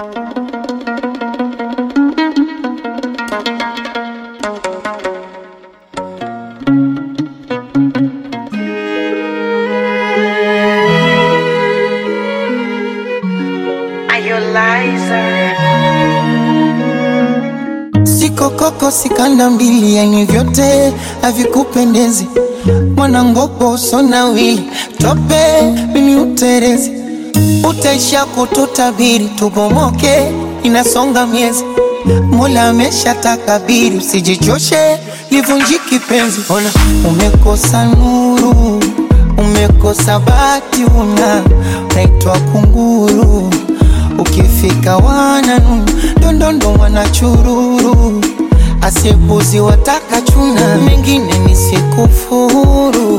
Siko koko sikanda mbili, yani vyote havikupendezi. Mwanangopo usona wili tope mini uterezi, utaisha kututabiri tubomoke, inasonga miezi. Mola amesha takabiri, usijichoshe livunjiki penzi. Ona umekosa nuru, umekosa bati, una naitwa kunguru ukifika wananu ndondondo wanachururu asipuzi wataka chuna mengine nisikufuru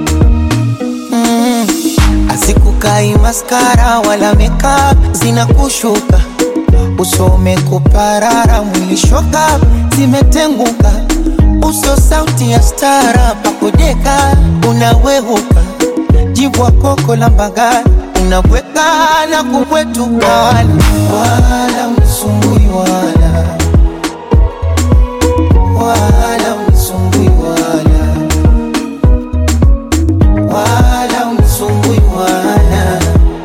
mm. asikukai maskara wala meka zinakushuka usome kuparara mwilishoka zimetenguka uso sauti ya stara pakodeka unawehuka jibwa koko la mbagala unabweka na kubwetuka wala wala msumbui wala wala msumbui wala wala msumbui wala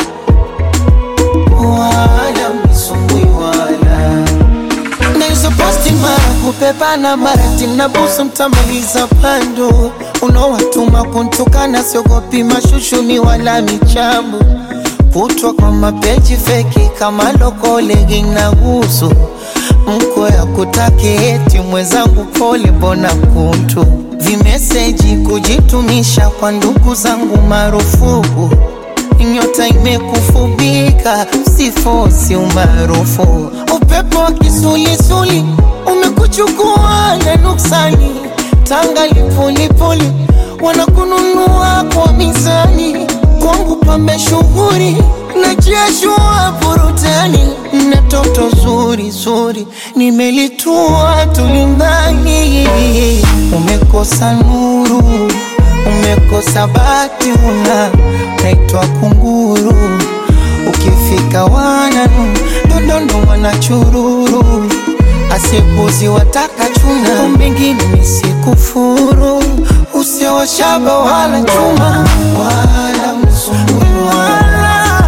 wala msumbui wala Naizo posti mara kupepana mara tinabusu mtamaliza pando unaowatuma kuntukana siogopi mashushuni wala michambo kutwa kwa mapeji feki kama lokolegi na gusu mko ya kutaki eti mwenzangu pole mbona kuntu vimeseji kujitumisha kwa ndugu zangu marufuku nyota imekufubika sifosi umaarufu upepo wa kisulisuli umekuchukua na nuksani tanga lipulipuli wanakununua kwa mizani kwangu pambe shughuri na jeshua burutani na toto zuri zuri nimelitua tulimbani umekosa nuru umekosa bati una naitwa kunguru ukifika wananu ndondondo wanachururu asipuzi wataka chuna mbingine nisikufuru usiowashaba wala chuma wala msumbui wala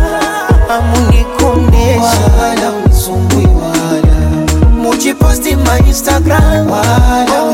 amunikondesha wala msumbui wala mujiposti ma instagram wala